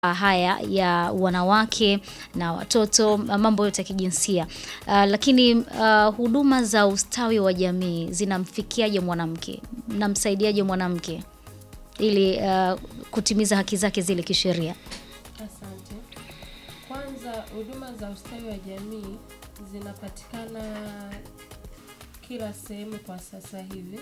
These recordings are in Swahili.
haya ya wanawake na watoto, mambo yote ya kijinsia. Uh, lakini uh, huduma za ustawi wa jamii zinamfikiaje mwanamke? Mnamsaidiaje mwanamke ili uh, kutimiza haki zake zile kisheria? Asante. Kwanza, huduma za ustawi wa jamii zinapatikana kila sehemu kwa sasa hivi.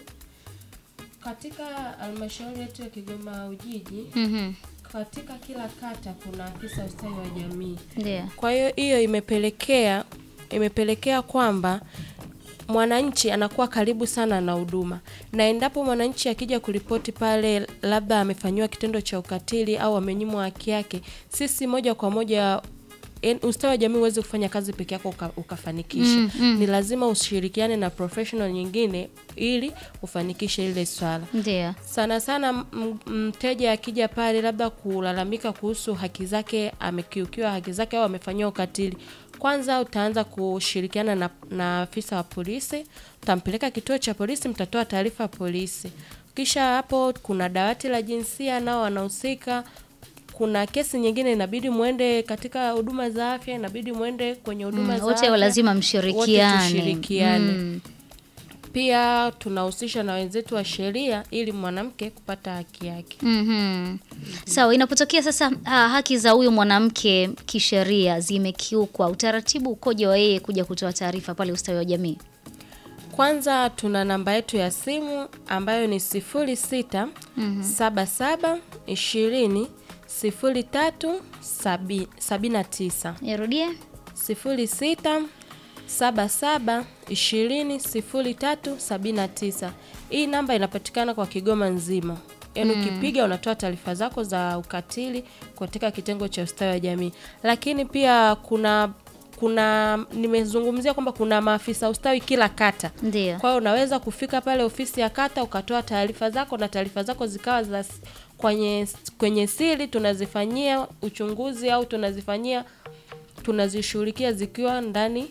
Katika halmashauri yetu ya Kigoma Ujiji, Mhm. katika kila kata kuna afisa ustawi wa jamii. Ndio. Kwa hiyo hiyo imepelekea imepelekea kwamba mwananchi anakuwa karibu sana na huduma, na endapo mwananchi akija kuripoti pale, labda amefanyiwa kitendo cha ukatili au amenyimwa haki yake, sisi moja kwa moja en- ustawi wa jamii huwezi kufanya kazi peke yako uka, ukafanikisha Mm, mm. ni lazima ushirikiane na professional nyingine ili ufanikishe ile swala Ndio. sana sana m- mteja akija pale labda kulalamika kuhusu haki zake, amekiukiwa haki zake au amefanyiwa ukatili, kwanza utaanza kushirikiana na, na afisa wa polisi, utampeleka kituo cha polisi, mtatoa taarifa polisi. Kisha hapo kuna dawati la jinsia, nao wanahusika. Kuna kesi nyingine inabidi mwende katika huduma za afya, inabidi mwende kwenye huduma Mm, za wote afya. lazima Wote mshirikiane. tushirikiane. Mm. Pia tunahusisha na wenzetu wa sheria ili mwanamke kupata haki yake. Mhm. Sawa, inapotokea sasa ha, haki za huyo mwanamke kisheria zimekiukwa, utaratibu ukoje wa yeye kuja kutoa taarifa pale ustawi wa jamii? Kwanza tuna namba yetu ya simu ambayo ni sifuri sita saba saba ishirini sifuri tatu sabi- sabini na tisa Nirudie. sifuri sita saba saba ishirini sifuri tatu sabini na tisa. Hii namba inapatikana kwa Kigoma nzima. Yaani ukipiga unatoa taarifa zako za ukatili katika kitengo cha ustawi wa jamii, lakini pia kuna kuna nimezungumzia kwamba kuna maafisa ustawi kila kata. Ndio. Kwa hiyo unaweza kufika pale ofisi ya kata ukatoa taarifa zako na taarifa zako zikawa za s- kwenye kwenye siri, tunazifanyia uchunguzi au tunazifanyia tunazishughulikia zikiwa ndani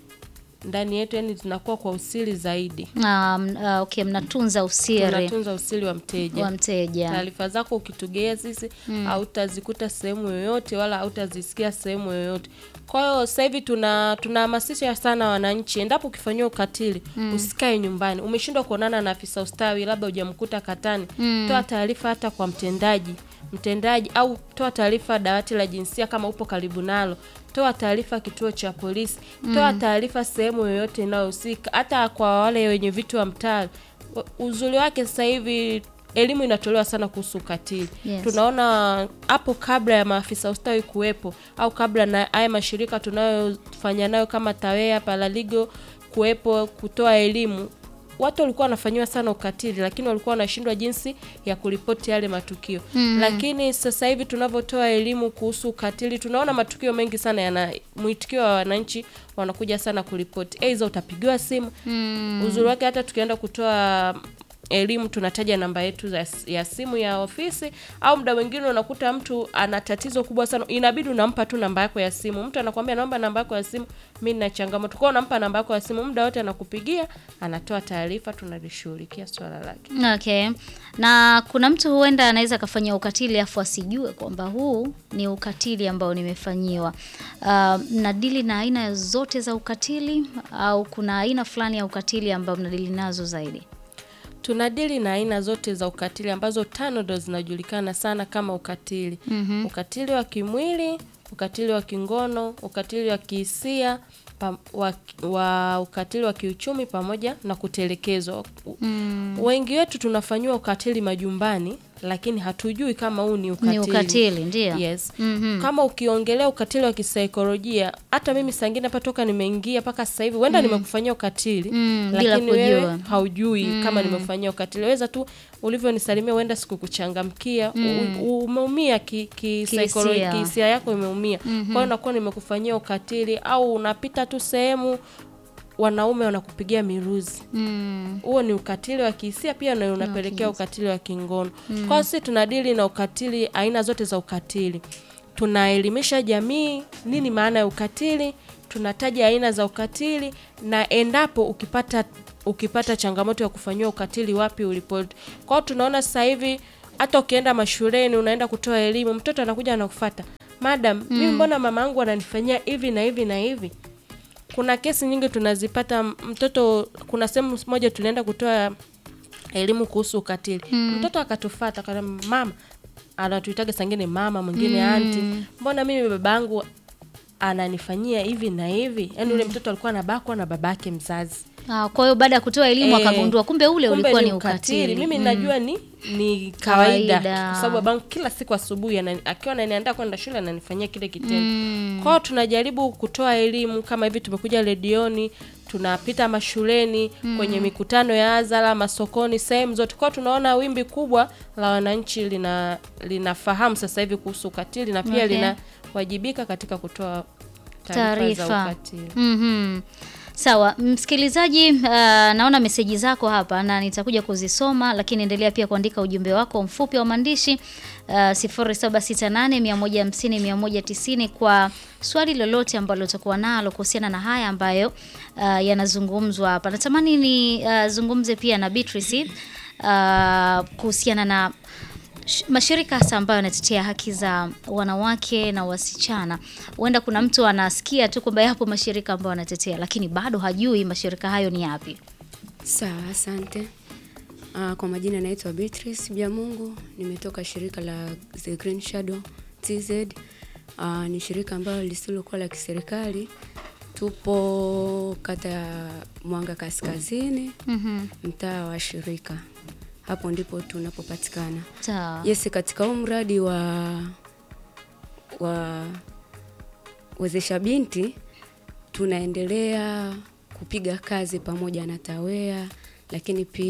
ndani yetu, yani zinakuwa kwa usiri zaidi, Um, uh, okay, mnatunza usiri tunatunza usiri wa mteja. wa mteja. Taarifa zako ukitugea sisi hautazikuta sehemu yoyote wala hautazisikia sehemu yoyote. Kwa hiyo sasa hivi tuna tunahamasisha sana wananchi, endapo ukifanyiwa ukatili usikae nyumbani. Umeshindwa kuonana na afisa ustawi, labda hujamkuta katani, toa taarifa hata kwa mtendaji mtendaji, au toa taarifa dawati la jinsia kama upo karibu nalo, toa taarifa kituo cha polisi, toa taarifa sehemu yoyote inayohusika, hata kwa wale wenye vitu wa mtaa. Uzuri wake sasa hivi elimu inatolewa sana kuhusu ukatili. Yes. Tunaona hapo kabla ya maafisa ustawi kuwepo au kabla na haya mashirika tunayofanya nayo kama TAWEA, Paraligo kuwepo kutoa elimu, watu walikuwa wanafanyiwa sana ukatili, lakini walikuwa wanashindwa jinsi ya kuripoti yale matukio. Lakini sasa hivi tunavyotoa elimu kuhusu ukatili, tunaona matukio mengi sana yana mwitikio wa wananchi wanakuja sana kuripoti, aidha utapigiwa simu. Uzuri wake hata tukienda kutoa elimu tunataja namba yetu za, ya simu ya ofisi, au muda mwingine unakuta mtu ana tatizo kubwa sana, inabidi unampa tu namba yako ya simu. Mtu anakuambia naomba namba yako ya simu, mimi nina changamoto kwao, unampa namba yako ya simu, muda wote anakupigia, anatoa taarifa, tunalishughulikia swala lake. Okay. Na kuna mtu huenda anaweza akafanyia ukatili afu asijue kwamba huu ni ukatili ambao nimefanyiwa. Uh, mnadili na aina zote za ukatili au kuna aina fulani ya ukatili ambao mnadili nazo zaidi? Tunadili na aina zote za ukatili ambazo tano ndo zinajulikana sana kama ukatili. Ukatili wa kimwili, ukatili wa kingono, ukatili wa kihisia, pa, wa, wa ukatili wa kiuchumi pamoja na kutelekezwa. Wengi wetu tunafanyiwa ukatili majumbani lakini hatujui kama huu ni ukatili. Ni ukatili, ndio. Yes. Mhm. Kama ukiongelea ukatili wa kisaikolojia, hata mimi saa ingine hapa toka nimeingia mpaka sasa hivi huenda nimekufanyia ukatili Mm, bila lakini wewe kujua. haujui kama nimekufanyia ukatili. Weza tu ulivyonisalimia, huenda sikukuchangamkia, u- umeumia ki, ki Kihisia. psycholo- kihisia yako imeumia. Kwa hiyo nakuwa nimekufanyia ukatili, au unapita tu sehemu wanaume wanakupigia miruzi Mm. huo ni ukatili wa kihisia pia na unapelekea ukatili wa kingono. Kwa hiyo sisi tunadili na ukatili, aina zote za ukatili. Tunaelimisha jamii nini maana ya ukatili, tunataja aina za ukatili na endapo ukipata ukipata changamoto ya kufanyiwa ukatili wapi uripoti. Kwa hiyo tunaona sasa hivi hata ukienda mashuleni unaenda kutoa elimu, mtoto anakuja anakufuata, madam, mimi mbona mama yangu ananifanyia hivi na hivi na hivi. Kuna kesi nyingi tunazipata, mtoto, kuna sehemu moja tulienda kutoa elimu kuhusu ukatili, mtoto akatufata akasema, mama, anatuitaga sangine mama, mwingine anti, mbona mimi babangu ananifanyia hivi na hivi. Yani ule mtoto alikuwa anabakwa na babake mzazi. Ah, kwa hiyo baada ya kutoa elimu Eh, akagundua kumbe ule kumbe ulikuwa ni ni ukatili. Mimi Mm. najua ni ni kawaida, Kawaida. kwa sababu babangu kila siku asubuhi anani- akiwa ananiandaa kwenda shule ananifanyia kile kitendo. Kwa hiyo tunajaribu kutoa elimu kama hivi, tumekuja redioni, tunapita mashuleni, kwenye mikutano ya hadhara, masokoni, sehemu zote. Kwa hiyo tunaona wimbi kubwa la wananchi lina linafahamu sasa hivi kuhusu ukatili na pia Okay. linawajibika katika kutoa taarifa za taarifa. ukatili. Mhm. Sawa, msikilizaji, uh, naona meseji zako hapa na nitakuja kuzisoma, lakini endelea pia kuandika ujumbe wako mfupi wa maandishi uh, 0768 150 190 kwa swali lolote ambalo utakuwa nalo kuhusiana na haya ambayo uh, yanazungumzwa hapa. Natamani ni uh, zungumze pia na Beatrice uh, kuhusiana na sh- mashirika hasa ambayo yanatetea haki za wanawake na wasichana. Huenda kuna mtu anasikia tu kwamba yapo mashirika ambayo yanatetea, lakini bado hajui mashirika hayo ni yapi. Sawa, asante. Uh, kwa majina naitwa Beatrice Byamungu, nimetoka shirika la The Green Shadow TZ. Uh, ni shirika ambalo lisilokuwa la kiserikali. Tupo kata ya Mwanga Kaskazini, Mhm. mtaa wa shirika. Hapo ndipo tunapopatikana. Sawa. Yes, katika huu mradi wa wa wezesha binti tunaendelea kupiga kazi pamoja na TAWEA, lakini pia